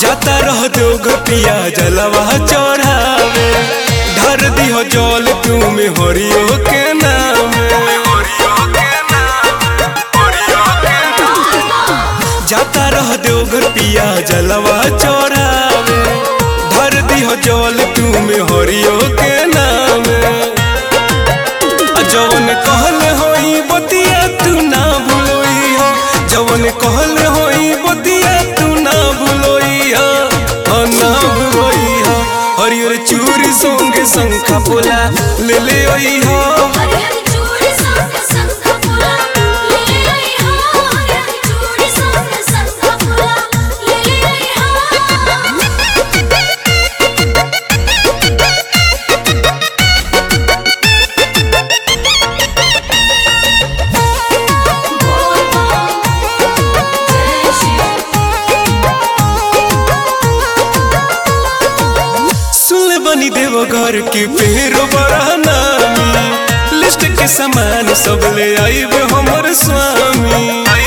जाता रह दो पिया जलवा चढ़ावे ढर दिहो जल तू में हरियो के नाम जाता रह दो पिया जलवा चढ़ावे ढर दिहो जल तू में हरियो के नाम जवन कहल होई बतिया तू ना भूलोई हो जवन कहल होई बतिया तू ना भूलोई हो हाँ ना भूलोई हो हरियर चूरी संगे शंखा पोला ले ले ओई हो हरियर चूड़ी संग संग फूला ले आई हो हरियर चूड़ी संग संग फूला ले आई सुन बनी देव घर के पेरो बड़ा नामी लिस्ट के सामान सब ले आईबे हमर स्वामी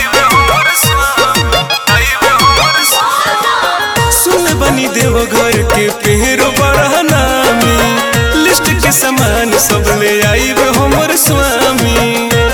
सुन बनी देव घर के पेरो बड़ा नामी लिस्ट के सामान सब ले आईबे हमर स्वामी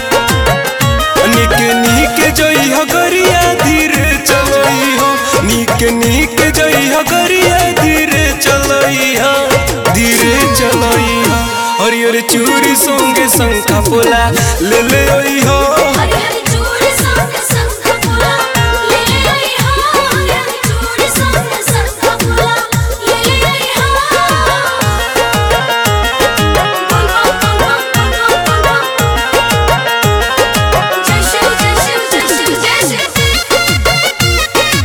निके निके जई हो गरिया धीरे चलई हो निके निके जई हो गरिया धीरे चलई हो धीरे चलई हो हरियर चूड़ी संगे शंखा पोला ले ले ओई हो हरियर चूड़ी संग संग फूला ले आई हो हरियर चूड़ी संग संग फूला ले आई हो बोल बोल बोल बोल बोल बोल जय शिव जय शिव जय शिव जय शिव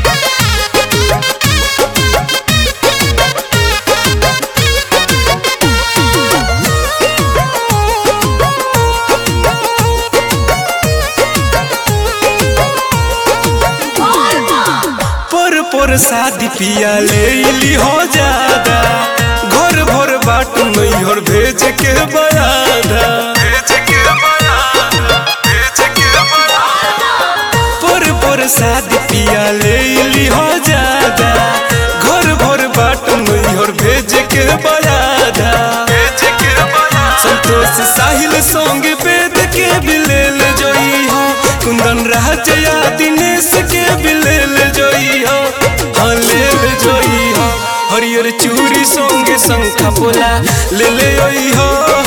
पर पर शादी पिया ले ली हो ज्यादा घर भर बाट नैहर भेज के बयादा पर पर शादी पिया ले ली हो ज्यादा घर भर बाट नैहर भेज के बयादा संतोष साहिल संग वेद के बिलेल जोई हो कुंदन राजया दिनेश के बिलेल जोई हो हाँ लेल जोई हो हरियर चूड़ी संगे शंखा पोला ले ले ओई हो